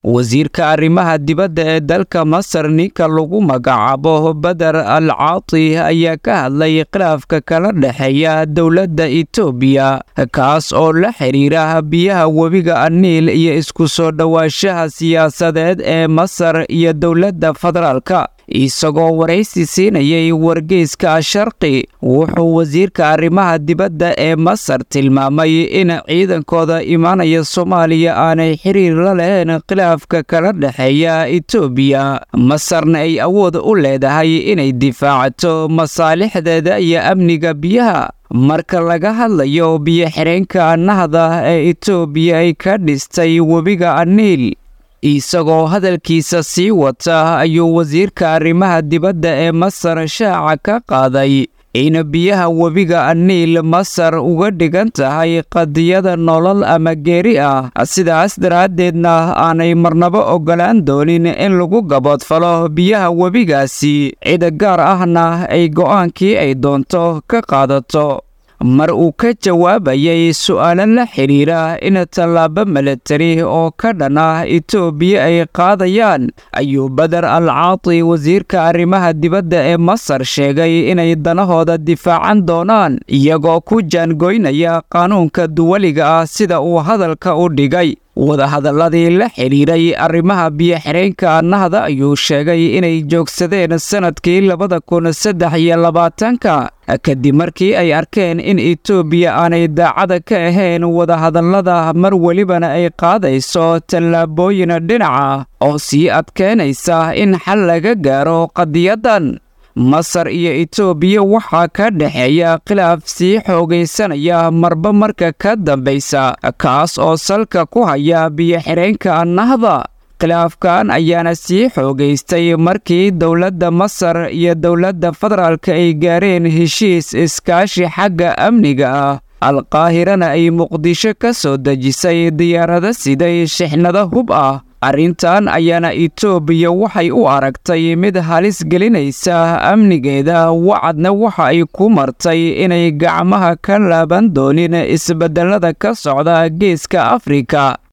wasiirka arrimaha dibadda ee dalka masar ninka lagu magacaabo badar al caati ayaa ka hadlay khilaafka kala dhexeeya dowladda itoobiya kaas oo la xidhiira biyaha webiga aniil iyo isku soo dhowaanshaha siyaasadeed ee masar iyo dowladda federaalka isagoo waraysi siinayay wargeyska sharqi wuxuu wasiirka arrimaha dibadda ee masar tilmaamay in ciidankooda imaanaya soomaaliya aanay xiriir la lahayn khilaafka kala dhexeeya itoobiya masarna ay awood u leedahay inay difaacato masaalixdeeda iyo amniga biyaha marka laga hadlayo biyo-xireenka nahda ee itoobiya ay ka dhistay webiga aniil isagoo hadalkiisa sii wata ayuu wasiirka arrimaha dibadda ee masar shaaca ka qaaday in biyaha webiga aniil masar uga dhigan tahay qadiyada nolol ama geeri ah sidaas daraaddeedna aanay marnabo oggolaan doonin in lagu gaboodfalo biyaha webigaasi cid gaar ahna ay go'aankii ay doonto ka qaadato mar uu ka jawaabayay su'aalo la xidhiira in tallaabo milatari oo ka dhan ah itoobiya ay qaadayaan ayuu badar al caati wasiirka arrimaha dibadda ee masar sheegay inay danahooda difaacan doonaan iyagoo ku jaangoynaya qaanuunka duwaliga ah sida uu hadalka u dhigay wadahadalladii la xidhiiray arrimaha biyo-xireenka nahda ayuu sheegay inay joogsadeen sannadkii labada kun saddex iyo labaatanka kadib markii ay arkeen in itoobiya aanay daacada ka ahayn wadahadallada mar welibana ay qaadayso tallaabooyin dhinaca oo sii adkeynaysa in xal laga gaaro qadiyaddan masar iyo itoobiya waxaa ka dhexeeya khilaaf sii xoogaysanaya marba marka ka dambaysa kaas oo salka ku haya biyo-xireenka nahda khilaafkan ayaana sii xoogaystay markii dowladda masar iyo dowladda federaalka ay gaareen heshiis iskaashi xagga amniga ah alqaahirana ay muqdisho ka soo dejisay diyaarado siday shixnado hub ah arrintan ayaana itoobiya waxay u aragtay mid halis gelinaysa amnigeeda wacadna waxa ay ku martay inay gacmaha ka laaban doonin isbeddellada ka socda geeska afrika